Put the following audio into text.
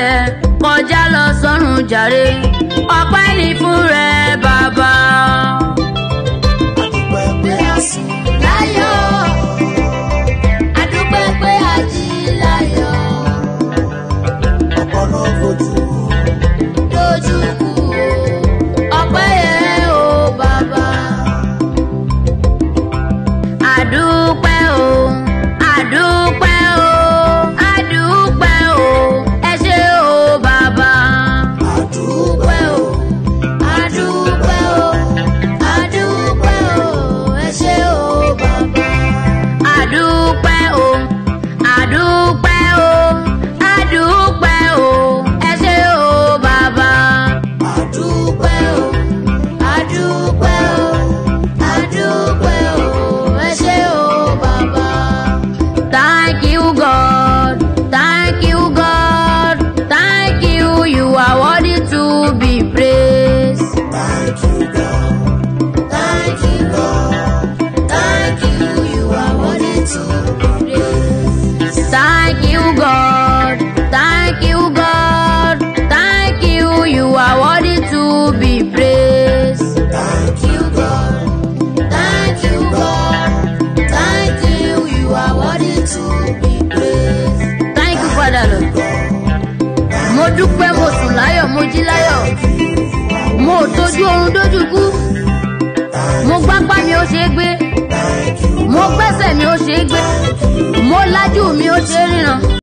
kọjá lọ sọ́run jàre ọpẹ́ ní fún rẹ bàbá. adúpẹ́ pé a sùn láyọ̀ adúpẹ́ pé a jí láyọ̀ ọpọlọ fojú dojú kú ọpẹ́ yẹ o bàbá. àdúpẹ́ o àdúpẹ́ o àdúpẹ́ o ẹ ṣé o bàbá. adúpẹ́ o adúpẹ́ o adúpẹ́ o ẹ ṣé o bàbá. àdúpẹ́ o àdúpẹ́ o àdúpẹ́ o ẹ ṣé o bàbá. adúpẹ́ o adúpẹ́ o adúpẹ́ o ẹ ṣé o bàbá. Thank you, God. Thank you, God. Thank you. You are worthy to be praised. Thank you, God. Thank you, God. Thank you. You are worthy to be praised. Thank you, God. Thank you, God. Thank you. You are worthy to be praised. Thank you, God. Thank you, God. Thank you. You are worthy to be praised. Thank you, Father Lord. Mo dúpẹ́ mo sùn láyọ̀ mo jí láyọ̀. Mo ò tójú oorun dójú kú. Mo gbápá mi ó ṣe é gbé. Mo gbẹ́sẹ̀ mi ó ṣe é gbé. Mo lájú mi ó ṣe é ríran.